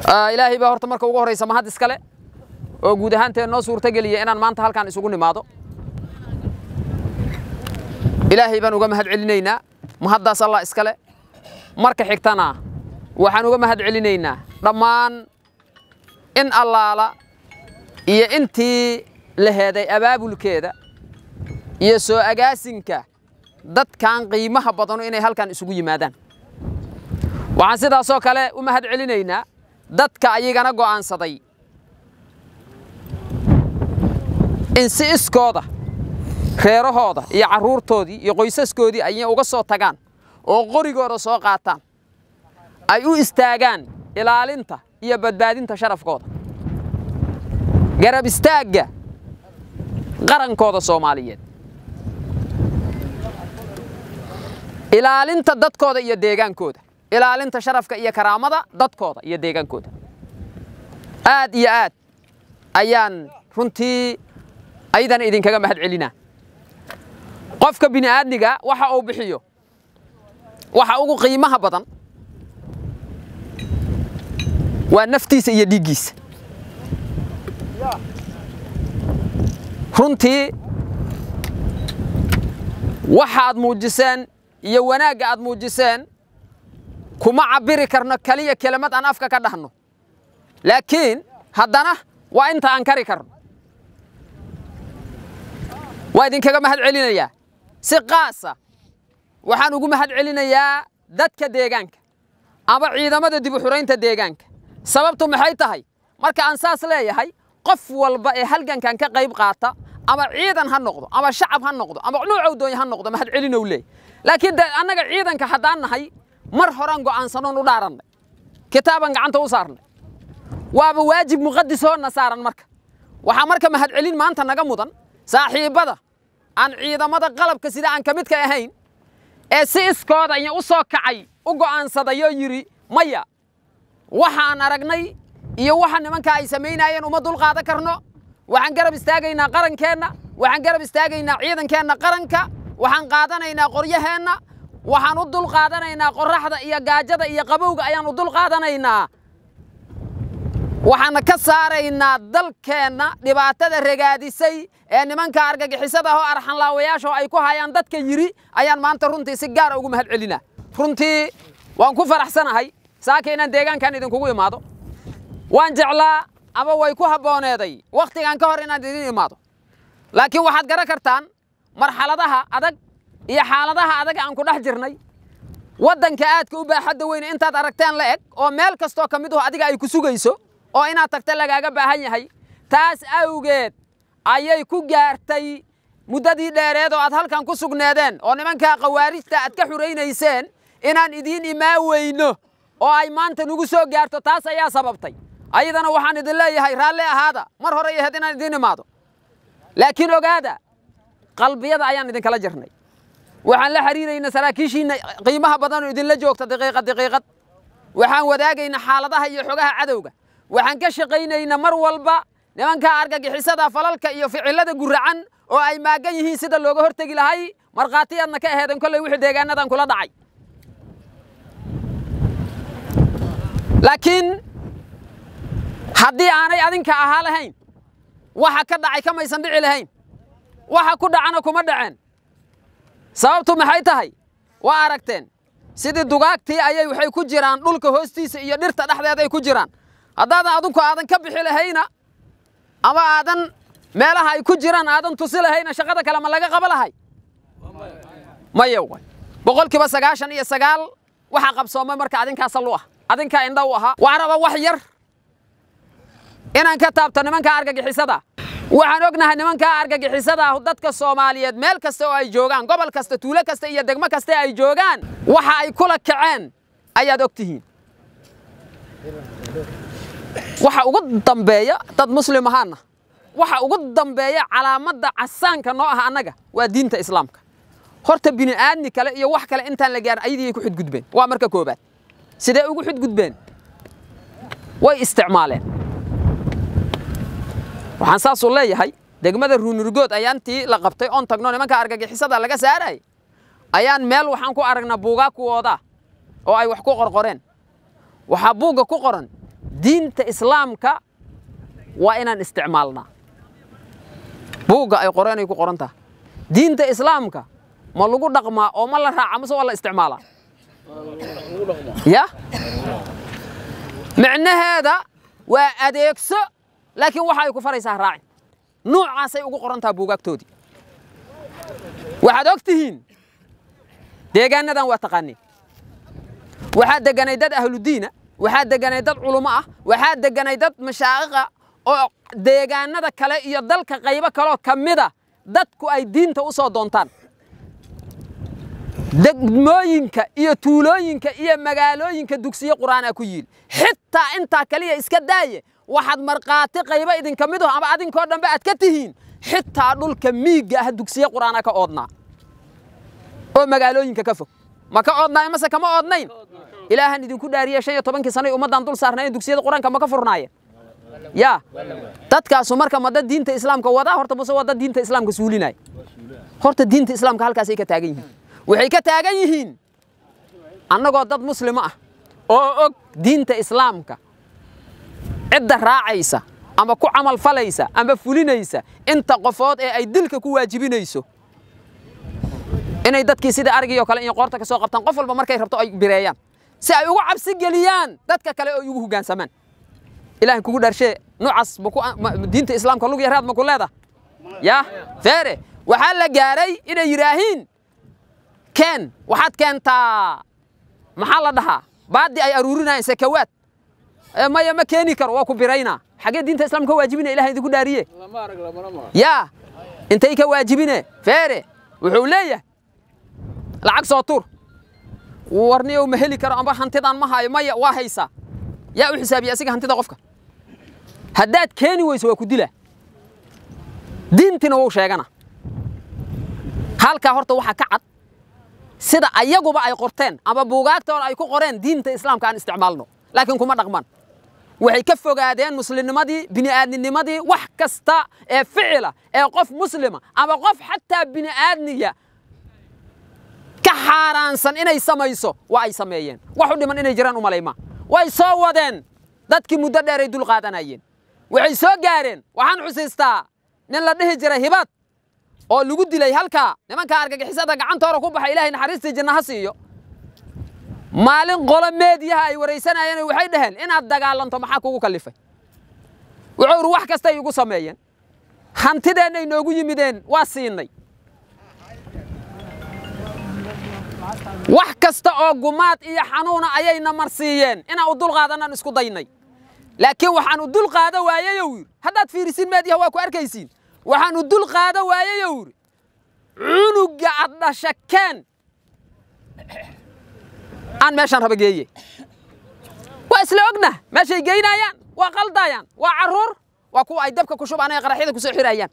ilaahay baa horta marka ugu horraysa mahad iskale oo guud ahaanteen noo suurtogeliya inaan maanta halkaan isugu nimaado ilaahay baan uga mahad celinaynaa mahaddaas allah iskale marka xigtana waxaan uga mahad celinaynaa dhammaan in allaala iyo intii la heeday abaabulkeeda iyo soo agaasinka dadkan qiimaha badanu inay halkan isugu yimaadaan waxaan sidaasoo kale u mahad celinaynaa dadka ayagana go'aansaday in si iskooda reerahooda iyo carruurtoodii iyo qoysaskoodii ayay uga soo tagaan oo qorigooda soo qaataan ay u istaagaan ilaalinta iyo badbaadinta sharafkooda garab istaagga qarankooda soomaaliyeed ilaalinta dadkooda iyo deegaankooda ilaalinta sharafka iyo karaamada dadkooda iyo deegaankooda aad iyo aad ayaan runtii ayadana idinkaga mahad celinaa qofka bini aadmiga waxa uu bixiyo waxa ugu qiimaha badan waa naftiisa iyo dhiiggiisa runtii waxaad muujiseen iyo wanaagga aad muujiseen kuma cabbiri karno keliya kelimad aan afka ka dhahno laakiin haddana waa inta aan kari karno waa idinkaga mahad celinayaa si qaasa waxaan ugu mahad celinayaa dadka deegaanka ama ciidamada dib u xuraynta deegaanka sababtu maxay tahay marka aan saas leeyahay qof walba ee halgankan ka qayb qaata ama ciidan ha noqdo ama shacab ha noqdo ama nuucow doonya ha noqdo mahad celinow leey laakiin de annaga ciidanka haddaan nahay mar horaan go'aansanoon u dhaarannay kitaaban gacanta u saarnay waaba waajib muqadisoonna saaran marka waxaa marka mahad celin maanta naga mudan saaxiibbada aan ciidamada qalabka sida aan ka midka ahayn ee si iskooda iyo u soo kacay u go'aansadayoo yidhi maya waxaan aragnay iyo waxa nimanka ay samaynayeen uma dulqaadan karno waxaan garab istaagaynaa qarankeenna waxaan garab istaagaynaa ciidankeenna qaranka waxaan qaadanaynaa qoryaheenna waxaan u dul qaadanaynaa qorraxda iyo gaajada iyo qabowga ayaan u dul qaadanaynaa waxaana ka saaraynaa dalkeenna dhibaatada ragaadisay ee nimanka argagixisada ah oo arxanlaawayaasha oo ay ku hayaan dadka yidhi ayaan maanta runtii si gaara ugu mahad celinaa runtii waan ku faraxsanahay saaka inaan deegaankan idinkugu imaado waan jeclaa ama way ku habbooneeday wakhtigan ka hor inaan idin imaado laakiin waxaad garan kartaan marxaladaha adag iyo xaaladaha adag aan ku dhex jirnay waddanka aadka u baaxadda weyne intaad aragteen la eg oo meel kastoo ka mid aho adiga ay ku sugayso oo inaad tagta lagaaga baahan yahay taas awgeed ayay ku gaartay muddadii dheereed oo aad halkan ku sugneedeen oo nimankaa khawaarijta aad ka xuraynayseen inaan idiin imaan weyno oo ay maanta nugu soo gaarto taas ayaa sababtay ayadana waxaan idin leeyahay raalli ahaada mar hore ahayd inaan idiin imaado laakiin ogaada qalbiyada ayaan idinkala jirnay waxaan la xiriiraynaa saraakiishiinna qiimaha badanoo idinla joogta daqiiqad daqiiqad waxaan wadaagaynaa xaaladaha iyo xogaha cadowga waxaan ka shaqaynaynaa mar walba nimanka argagixisada falalka iyo ficilada guracan oo ay maagan yihiin sida looga hortegi lahay markhaatiyaadna ka aheeden kolley wixii deegaanadan kula dhacay laakiin haddii aanay adinka ahaa lahayn waxa ka dhacay kamaysan dhici lahayn waxa ku dhacana kuma dhaceen sababtu maxay tahay waa aragteen sidii dugaagtii ayay waxay ku jiraan dhulka hoostiisa iyo dhirta dhexdeeday ku jiraan haddaadan adinku aadan ka bixi lahayna ama aadan meelaha ay ku jiraan aadan tusi lahayna shaqada kale ma laga qaba lahay maya way boqolkiiba sagaashan iyo sagaal waxaa qabsoomay marka adinkaa sal u ah adinkaa indha u ahaa waxaa raba wax yar inaan ka taabto nimanka argagixisada waxaan ognahay nimanka argagixisada ah dadka soomaaliyeed meel kasta oo ay joogaan gobol kasta tuulo kasta iyo degmo kasta ay joogaan waxa ay kula kaceen ayaad og tihiin waxa ugu dambeeya dad muslim ahaana waxa ugu dambeeya calaamadda casaanka noo ah annaga waa diinta islaamka horta bini aadmi kale iyo wax kale intaan la gaarin ayadii ku xudgudbeen waa marka koobaad sidee ugu xudgudbeen way isticmaaleen waxaan saasuu leeyahay degmada ruunurgood ayaantii la qabtay oon tagno nimanka argagixisada laga saaray ayaan meel waxaan ku aragnaa buugaa kuwooda oo ay wax ku qorqoreen waxaa buugga ku qoran diinta islaamka waa inaan isticmaalnaa buugga ay qoreen ay ku qoran tahay diinta islaamka ma lagu dhaqmaa oo ma la raaca mase waa la isticmaalaa ya micnaheeda waa adeegso laakiin waxa ay ku faraysaa raacin nuucaasay ugu qoran taha buugaagtoodii waxaad og tihiin deegaanadan waa taqaaniin waxaa deganay dad ahludiina waxaa deganay dad culummo ah waxaa deganay dad mashaa'iqa oo deegaanada kale iyo dalka qaybo kaloo ka mida dadku ay diinta u soo doontaan degmooyinka iyo tuulooyinka iyo magaalooyinka dugsiye qur'aana ku yiil xitaa intaa kaliya iska daaye waxaad markhaati qaybo idinka mid ama adinkoo dhanbe aad ka tihiin xitaa dhulka miigga ah dugsiye qur'aana ka oodnaa oo magaalooyinka ka fog ma ka oodnaayo mase kama oodnayn ilaahan idinku dhaariye shan iyo tobankii sanay ummaddan dul saarnaayeen dugsiyada qur-aanka ma ka furnaayeen yaa dadkaasu marka ma dad diinta islaamka wadaa horta mase waa dad diinta islaamka suulinaya horta diinta islaamka halkaasay ka taagan yihiin waxay ka taagan yihiin annagoo dad muslimo ah oo og diinta islaamka cidda raacaysa ama ku camal falaysa ama fulinaysa inta qofood ee ay dilka ku waajibinayso inay dadkii sida arigii oo kale iyo qoorta ka soo qabtaan qof walba markay rabto ay bireeyaan si ay ugu cabsi geliyaan dadka kale oo ugu hoggaansamaan ilahay kugu dhaarshee nuucaas diinta islaamka lug yaraad ma ku leeda ya feere waxaa la gaaray inay yidhaahiin keen waxaad keentaa maxaa la dhahaa baadi ay aruurinayaan sakawaad maya ma keeni karo waa ku biraynaa xaggee diinta islaamka ka waajibina ilahay idinku dhaariye yaa intay ka waajibine feere wuxuu leeyahay lacag soo tuur warniyow ma heli karo amba hantidaan ma hayo maya waa haysaa yaa u xisaabiya asiga hantida qofka haddaad keeni weyso waa ku dilaa diintina wou sheegana halkaa horta waxaa ka cad sida ayaguba ay qorteen ama buugaagtooda ay ku qoreen diinta islaamka aan isticmaalno laakiin kuma dhaqmaan waxay ka fogaadeen muslimnimadii bini'aadninimadii wax kasta ee ficila ee qof muslima ama qof xataa bini'aadniya ka xaaraansan inay samayso waa ay sameeyeen wax u dhiman inay jiraan u malayma way soo wadeen dadkii muddo dheer ay dul qaadanayeen waxay soo gaareen waxaan xusiistaa nin la dhihi jiray hibad oo lagu dilay halkaa nimankaa argagixisada gacantoora ku baxa ilahay naxariistii janna ha siiyo maalin qolo meediyaha ay waraysanayeen waxay dhaheen inaad dagaalanto maxaa kugu kallifay wuxuu iri wax kastay igu sameeyeen hantideennay noogu yimideen waa siinay wax kasta oo gumaad iyo xanuuna ayayna marsiiyeen inaan u dulqaadanaan isku daynay laakiin waxaan u dul qaado waayeyow yidhi haddaad fiirisin meediyaha waa ku arkaysiin waxaan u dul qaado waayeyow yidhi cunugga ad dhasha keen aan meeshaan raba geeye waa isla ognah meeshay geynayaan waa qaldayaan waa carruur waa kuwa ay dabka ku shubaan ee qaraxyada ku soo xirayaan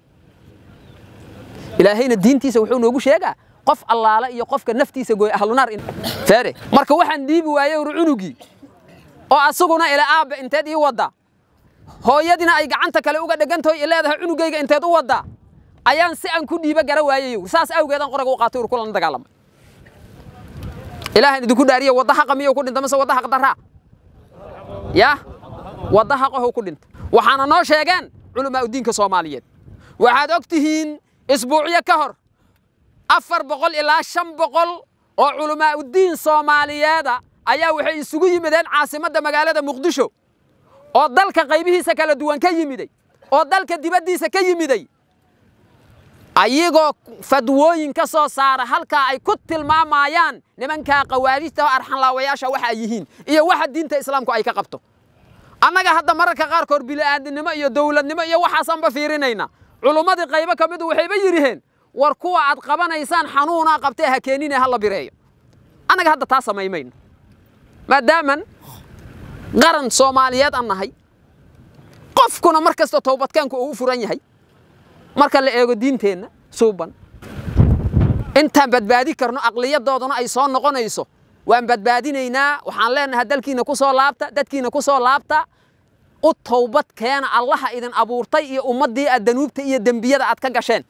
ilaahayna diintiisa wuxuu noogu sheegaa qof allaala iyo qofka naftiisa gooy ahlunaar feere marka waxaan dhiibi waaye ur cunugii oo asaguna ila aabba inteed ii wadda hooyadina ay gacanta kale uga dhegantahoy i leedahay cunugayga inteed u wadda ayaan si aan ku dhiiba gara waayayow saas awgeedan qoraga u qaatay ur kulan dagaalamay ilaahan idinku dhaariye wadda haqa miyuu ku dhinta mase wadda haq daraa yaa wadda haqahow ku dhinta waxaana noo sheegeen culamaa udiinka soomaaliyeed waxaad og tihiin isbuucyo ka hor afar boqol ilaa shan boqol oo culamaa udiin soomaaliyeeda ayaa waxay isugu yimideen caasimadda magaalada muqdisho oo dalka qaybihiisa kala duwan ka yimiday oo dalka dibaddiisa ka yimiday ayagoo fadwooyin ka soo saara halkaa ay ku tilmaamayaan nimankaa khawaarijta oo arxanlaawayaasha waxa ay yihiin iyo waxa diinta islaamku ay ka qabto annaga hadda mararka qaarkood bili'aadinimo iyo dowladnimo iyo waxaasanba fiirinayna culummadii qaybo ka midu waxayba yidhiheen war kuwa aad qabanaysaan xanuunaa qabtee ha keenine ha la bireeyo annaga hadda taa samaymayno maadaaman qaran soomaaliyeed aan nahay qofkuna mar kasta towbadkeenku uu u furan yahay marka la eego diinteenna suuban intaan badbaadi karno aqliyadooduna ay soo noqonayso waan badbaadinaynaa waxaan leenahay dalkiina ku soo laabta dadkiina ku soo laabta u towbad keena allaha idin abuurtay iyo ummaddii aad danuubta iyo dembiyada aad ka gasheen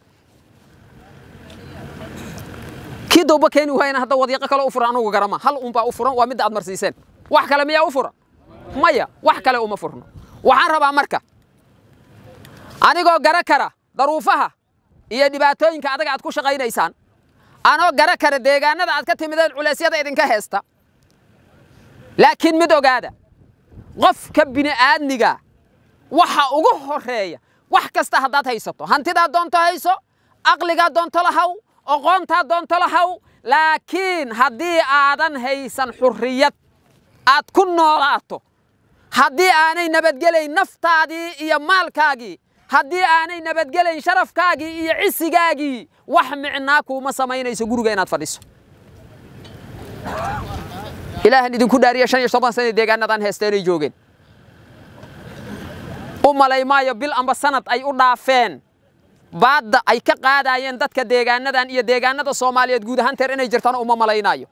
kii dowba keeni waayana hadda wadiiqo kale u furan anugu garama hal unbaa u furan waa midda aad marsiiseen wax kale miyaa u furan maya wax kale uma furno waxaan rabaa marka anigoo gara kara daruufaha iyo dhibaatooyinka adaga aad ku shaqaynaysaan anoo gara kara deegaanada aad ka timideen culeysyada idinka heesta laakiin mid ogaada qofka bini'aadmiga waxa ugu horreeya wax kasta haddaad haysato hantidaad doonto hayso aqligaad doonto lahaw oqoontaad doonto lahaw laakiin haddii aadan haysan xurriyad aad ku noolaato haddii aanay nabadgelayn naftaadii iyo maalkaagii haddii aanay nabadgelayn sharafkaagii iyo cisigaagii wax micnaa kuuma samaynayso guriga inaad fadhiso ilaahan idinku dhaariya shan iyo toban sana deegaanadan heesta inay joogeen u malay maayo bil amba sanad ay u dhaafeen baadda ay ka qaadaayeen dadka deegaanadan iyo deegaanada soomaaliyeed guud ahaan teer inay jirtaan uma malaynaayo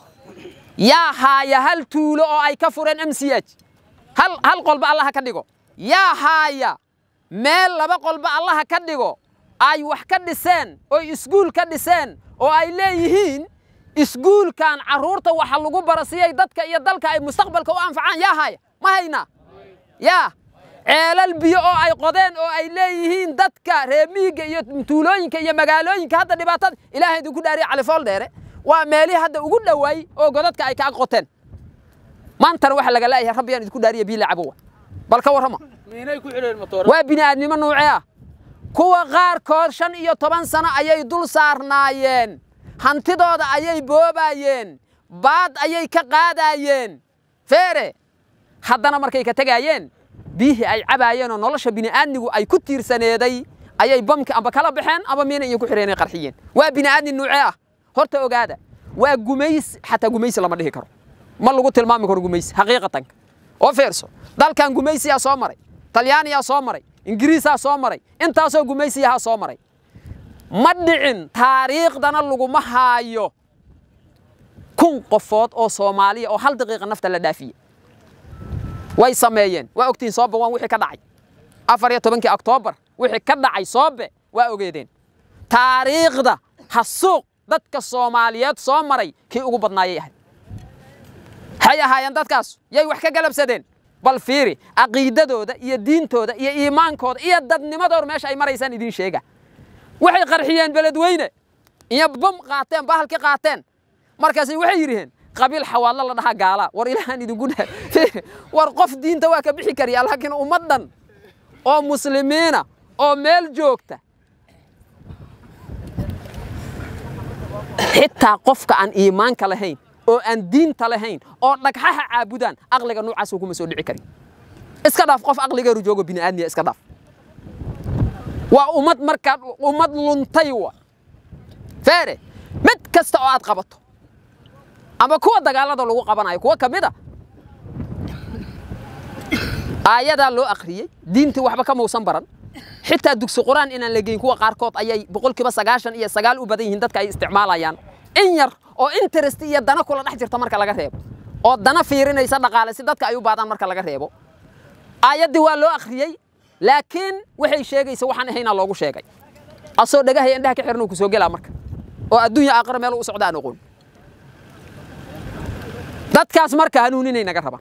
yaa haaya hal tuulo oo ay ka fureen m c h hal hal qolba allaha ka dhigo yaa haaya meel laba qolba allaha ka dhigo ay wax ka dhiseen oo iskuul ka dhiseen oo ay leeyihiin iskuulkan carruurta waxa lagu barasiyey dadka iyo dalka ay mustaqbalka u anfacaan yaa haaya ma haynaa yaa ceelal biyo oo ay qodeen oo ay leeyihiin dadka reemiyiga iyo tuulooyinka iyo magaalooyinka hadda dhibaatada ilaahay idinku dhaariya califool dheere waa meelihii hadda ugu dhowaay oo godadka ay ka ag qoteen maantana waxa laga leeyahay rabbiyaan idinku dhaariya biyo lacabowa bal ka warrama waa bini'aadnimo nuuce ah kuwa qaarkood shan iyo toban sano ayay dul saarnaayeen hantidooda ayay boobaayeen baad ayay ka qaadaayeen feere haddana markay ka tegaayeen biyihii ay cabaayeen oo nolosha bini'aadmigu ay ku tiirsaneeday ayay bamki amba kala baxeen amba miina iyo ku xireenay qarxiyeen waa bini'aadmi nuuce ah horta ogaada waa gumays xataa gumaysi lama dhihi karo ma lagu tilmaami karo gumaysi xaqiiqatanka oo feerso dalkan gumaysiyaa soo maray talyaaniyaa soo maray ingiriisaa soo maray intaasoo gumaysiyahaa soo maray ma dhicin taariikhdana laguma haayo kun qofood oo soomaaliya oo hal daqiiqa nafta la dhaafiye way sameeyeen waa ogtihiin soobe waan wixii ka dhacay afar iyo tobankii oktoobar wixii ka dhacay soobe waa ogeedeen taariikhda hasuuq dadka soomaaliyeed soo maray kii ugu badnaayay ahayd waxay ahaayeen dadkaas yay wax ka galabsadeen bal fiiri caqiidadooda iyo diintooda iyo iimaankooda iyo dadnimadooda meesha ay maraysaan idiin sheega waxay qarxiyeen beledweyne iyo bom qaateen bahalki qaateen markaasay waxay yidhiheen qabiil xawaadlo la dhahaa gaala war ilaahan idinku dha war qof diinta waa ka bixi kariya laakiin ummaddan oo muslimiina oo meel joogta xitaa qofka aan iimaanka lahayn oo aan diinta lahayn oo dhagxaha caabudaan aqliga noocaas kuma soo dhici karin iska dhaaf qof aqligeeru joogo bini'aadmiya iska dhaaf waa ummad markaa ummad luntay wa feere mid kasta oo aad qabato ama kuwa dagaalada lagu qabanayo kuwa ka mid a aayadaa loo akhriyey diintii waxba ka mausan baran xitaa dugsi quraan inaan la geyn kuwa qaarkood ayay boqolkiiba sagaashan iyo sagaal u badan yihiin dadka ay isticmaalayaan in yar oo interest iyo dana kula dhex jirta marka laga reebo oo dana fiirinaysa dhaqaale si dadka ay u baadaan marka laga reebo aayaddii waa loo akhriyey laakiin waxay sheegaysa waxaan ahaynaa loogu sheegay asoo dhagahaya indhaha ka xirnuu ku soo gelaa marka oo adduunya aakhira meel u socda aan oqoon dadkaas marka hanuuninay naga rabaan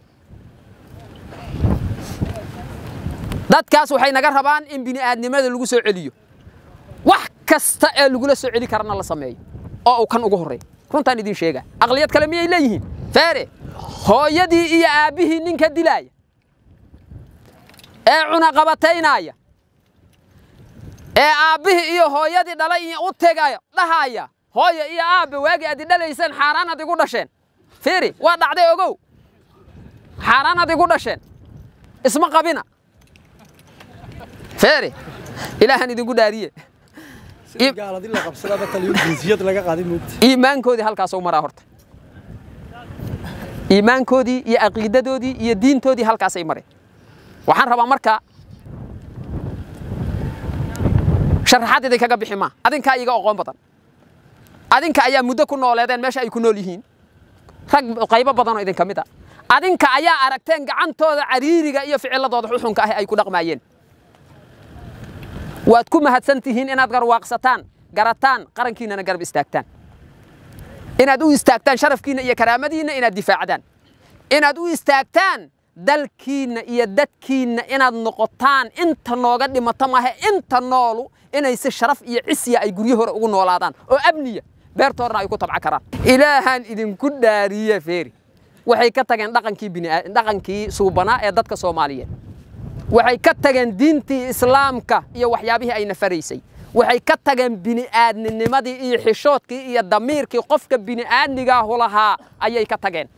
dadkaas waxay naga rabaan in bini'aadnimada lagu soo celiyo wax kasta ee lagula soo celi karana la sameeyo oo uu kan ugu horreeya runtaan idiin sheegaa aqliyad kale miyay leeyihiin feere hooyadii iyo aabbihii ninka dilaaya ee cunaqabataynaya ee aabbihii iyo hooyadii dhalay iyo u tegaya dhahaya hooyo iyo aabbe waagii aad i dhalayseen xaaraan ad igu dhasheen fiiri waa dhacday ogow xaaraan ad igu dhasheen isma qabina feeri ilaahan idinku dhaariye iimaankoodii halkaasuu maraa horta iimaankoodii iyo caqiidadoodii iyo diintoodii halkaasay mareen waxaan rabaa marka sharaxaad idinkaga bixi maa adinkaa iiga oqoon badan adinka ayaa muddo ku nooleedeen meesha ay ku nool yihiin rag qaybo badanoo idinka mid a adinka ayaa aragteen gacantooda cariiriga iyo ficiladooda xuxunka ah ay ku dhaqmaayeen waad ku mahadsan tihiin inaad garwaaqsataan garataan qarankiinnana garab istaagtaan inaad u istaagtaan sharafkiinna iyo karaamadiinna inaad difaacdaan inaad u istaagtaan dalkiinna iyo dadkiinna inaad noqotaan inta nooga dhimato mahe inta noolu inay si sharaf iyo cisya ay guryo hore ugu noolaadaan oo amniya beertoodna ay ku tabca karaan ilaahaan idinku dhaariye feeri waxay ka tageen dhaqankii biniaa dhaqankii suubanaa ee dadka soomaaliyeed waxay ka tageen diintii islaamka iyo waxyaabihii ay nafaraysay waxay ka tageen bini'aadninimadii iyo xishoodkii iyo damiirkii qofka bini'aadmigaahu lahaa ayay ka tageen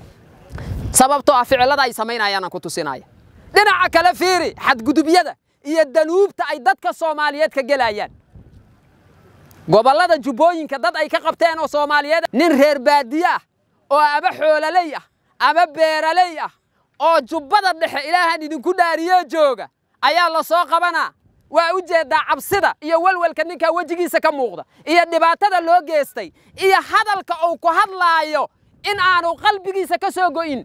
sababtoo ah ficilada ay samaynayaanaan ku tusinaya dhinaca kale fiiri xadgudubyada iyo danuubta ay dadka soomaaliyeed ka gelayaan gobollada jubbooyinka dad ay ka qabteen oo soomaaliyeed nin reer baadiye ah oo ama xoololey ah ama beeraley ah oo jubbada dhexe ilaahan idinku dhaariye jooga ayaa la soo qabanaa waa u jeeddaa cabsida iyo welwelka ninkaa wejigiisa ka muuqda iyo dhibaatada loo geestay iyo hadalka uu ku hadlaayo in aanu qalbigiisa ka soo go'in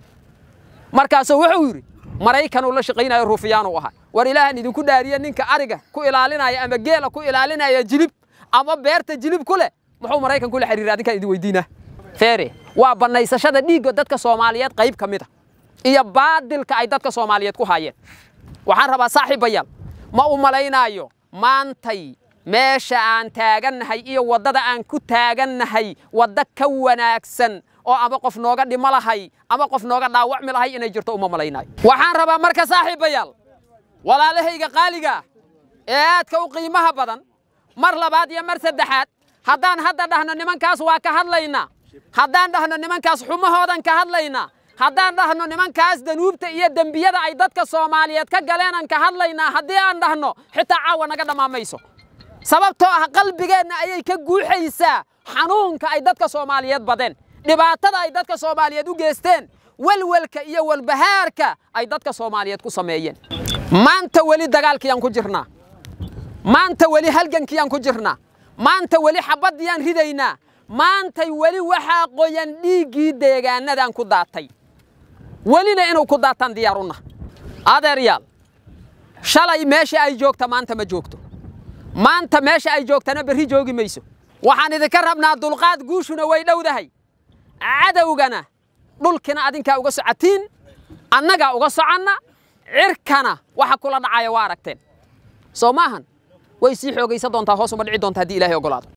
markaasuu wuxuu yidhi maraykanuu la shaqaynayo ruufiyaanuu ahaa war ilaahan idinku dhaariye ninka ariga ku ilaalinaya ama geela ku ilaalinaya jilib ama beerta jilib ku leh muxuu maraykan kula xiriira adinkaan idin weydiinaa feere waa bannaysashada dhiigga dadka soomaaliyeed qayb ka mid a iyo baadilka ay dadka soomaaliyeed ku haayeen waxaan rabaa saaxiibayaal ma u malaynaayo maantay meesha aan taagannahay iyo waddada aan ku taagannahay waddo ka wanaagsan oo ama qof nooga dhimo lahay ama qof nooga dhaawacmi lahay inay jirto uma malaynaayo waxaan rabaa marka saaxiibayaal walaalahayga qaaliga ah ee aadka u qiimaha badan mar labaad iyo mar saddexaad haddaan hadda dhahno nimankaas waa ka hadlaynaa haddaan dhahno nimankaas xumahoodan ka hadlaynaa haddaan dhahno nimankaas danuubta iyo dembiyada ay dadka soomaaliyeed ka galeenan ka hadlaynaa haddii aan dhahno xitaa caawa naga dhamaamayso sababtoo ah qalbigeenna ayay ka guuxaysaa xanuunka ay dadka soomaaliyeed badeen dhibaatada ay dadka soomaaliyeed u geesteen welwelka iyo walbahaarka ay dadka soomaaliyeed ku sameeyeen maanta weli dagaalkiyaan ku jirnaa maanta weli halgankiyaan ku jirnaa maanta weli xabaddiyaan ridaynaa maantay weli waxaa qoyan dhiiggii deegaanadaan ku daatay welina inuu ku daataan diyaarunna adeeryaal shalay meesha ay joogta maanta ma joogto maanta meesha ay joogtana berri joogi mayso waxaan idinka rabnaa dulqaad guushuna way dhowdahay cadowgana dhulkina adinkaa uga socotiin annagaa uga soconna cirkana waxa kula dhacaya waa aragteen soo maahan way sii xoogaysa doontaa hoos uma dhici doonta haddii ilaahay ogolaado